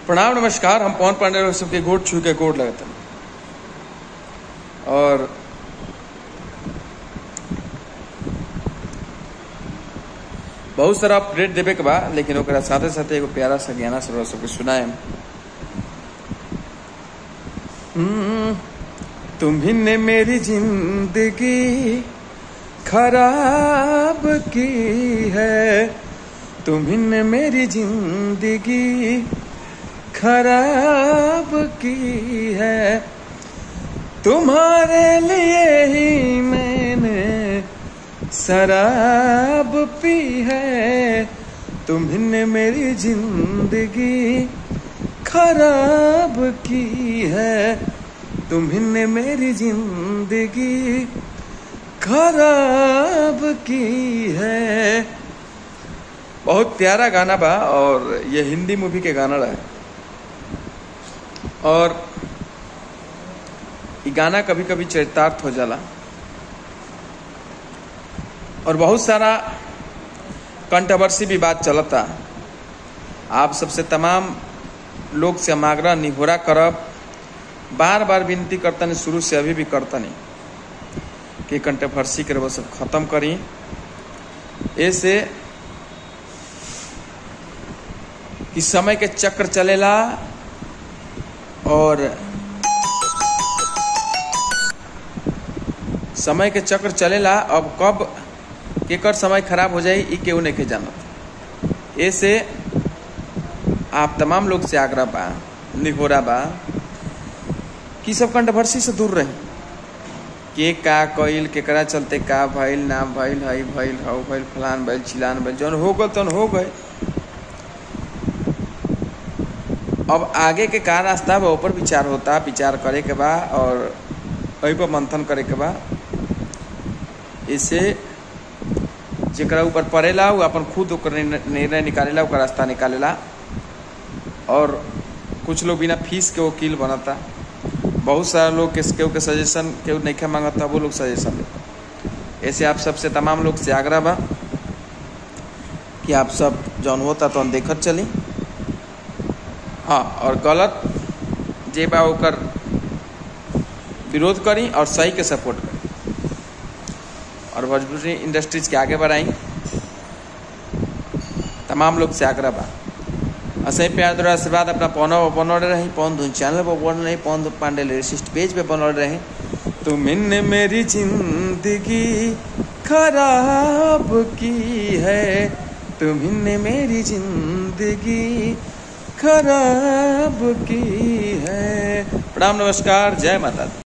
प्रणाम नमस्कार हम पवन पांडे लोग सबके गोट छू के गोट लगता और बहुत सारा अपडेट देवे के बा लेकिन ओकरा साथे साथे एगो प्यारा सा गाना सब सबके सुनाए तुम्ही ने मेरी जिंदगी खराब की है तुम्ही ने मेरी जिंदगी खराब की है तुम्हारे लिए ही मैंने शराब पी है तुम्ही मेरी जिंदगी खराब की है तुम्ही मेरी जिंदगी खराब की है बहुत प्यारा गाना बा और ये हिंदी मूवी के गाना रहा और ये गाना कभी कभी चरितार्थ हो जाला और बहुत सारा कंट्रोवर्सी भी बात चलता आप सबसे तमाम लोग से हम आग्रह निहोरा करब बार बार विनती करता नहीं शुरू से अभी भी करता नहीं कि कंट्रोवर्सी के वो सब खत्म करी ऐसे कि समय के चक्र चलेला और समय के चक्र चलेला अब कब केकर समय खराब हो जाए ई केहू नहीं के जानत ऐसे आप तमाम लोग से आग्रह बा निहोरा बा कि सब कंट्रोवर्सी से दूर रही के का कइल केकरा चलते का भइल ना भइल हई भइल हौ भइल फलान भइल चिलान भइल जौन हो गल तौन हो गए अब आगे के का रास्ता बा ऊपर विचार होता विचार करे के बा और वही पर मंथन करे के बा इसे जेकरा ऊपर पड़ेला वो अपन खुद ओकर निर्णय निकालेला ओकर रास्ता निकालेला और कुछ लोग बिना फीस के वकील बनता बहुत सारा लोग के केहू के सजेशन केहू नहीं मांगता वो लोग सजेशन देता ऐसे आप सबसे तमाम लोग से आग्रह बा कि आप सब जौन होता तो देखत चली हाँ और गलत जे बा ओकर विरोध करी और सही के सपोर्ट करी और भोजपुरी इंडस्ट्रीज के आगे बढ़ाई तमाम लोग से आग्रह बा असही प्यार द्वारा आशीर्वाद अपना पौनो बनौले रही पौन धुन चैनल पर बन रही पौन पांडे लिरिसिस्ट पेज पे बनौले रही तुमने मेरी जिंदगी खराब की है तुमने मेरी जिंदगी खराब की है प्रणाम नमस्कार जय माता दी